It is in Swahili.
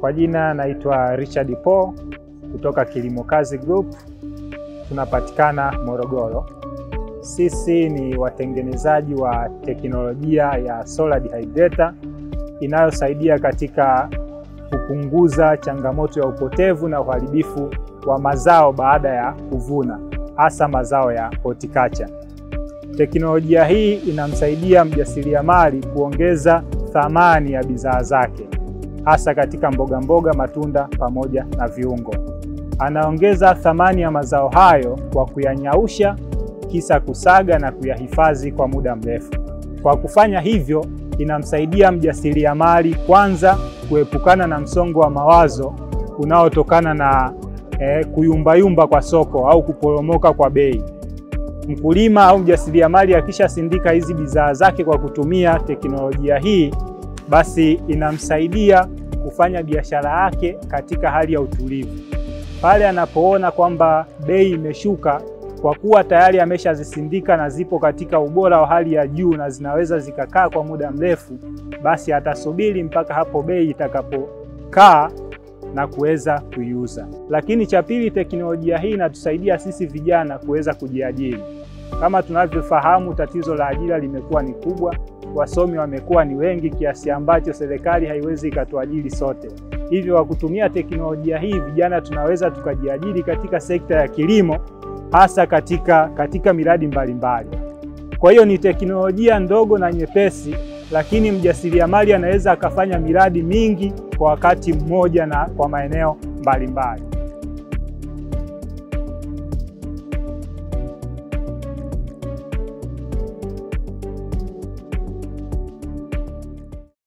Kwa jina naitwa Richard Paul kutoka Kilimo Kazi Group, tunapatikana Morogoro. Sisi ni watengenezaji wa teknolojia ya solar dehydrator inayosaidia katika kupunguza changamoto ya upotevu na uharibifu wa mazao baada ya kuvuna, hasa mazao ya horticulture. Teknolojia hii inamsaidia mjasiriamali kuongeza thamani ya bidhaa zake hasa katika mboga mboga, matunda pamoja na viungo. Anaongeza thamani ya mazao hayo kwa kuyanyausha, kisa kusaga na kuyahifadhi kwa muda mrefu. Kwa kufanya hivyo, inamsaidia mjasiriamali kwanza kuepukana na msongo wa mawazo unaotokana na eh, kuyumbayumba kwa soko au kuporomoka kwa bei. Mkulima au mjasiriamali akishasindika hizi bidhaa zake kwa kutumia teknolojia hii basi inamsaidia kufanya biashara yake katika hali ya utulivu. Pale anapoona kwamba bei imeshuka, kwa kuwa tayari ameshazisindika na zipo katika ubora wa hali ya juu na zinaweza zikakaa kwa muda mrefu, basi atasubiri mpaka hapo bei itakapokaa na kuweza kuiuza. Lakini cha pili, teknolojia hii inatusaidia sisi vijana kuweza kujiajiri. Kama tunavyofahamu, tatizo la ajira limekuwa ni kubwa wasomi wamekuwa ni wengi kiasi ambacho serikali haiwezi ikatuajiri sote. Hivyo kwa kutumia teknolojia hii vijana tunaweza tukajiajiri katika sekta ya kilimo, hasa katika, katika miradi mbalimbali. Kwa hiyo ni teknolojia ndogo na nyepesi, lakini mjasiriamali anaweza akafanya miradi mingi kwa wakati mmoja na kwa maeneo mbalimbali.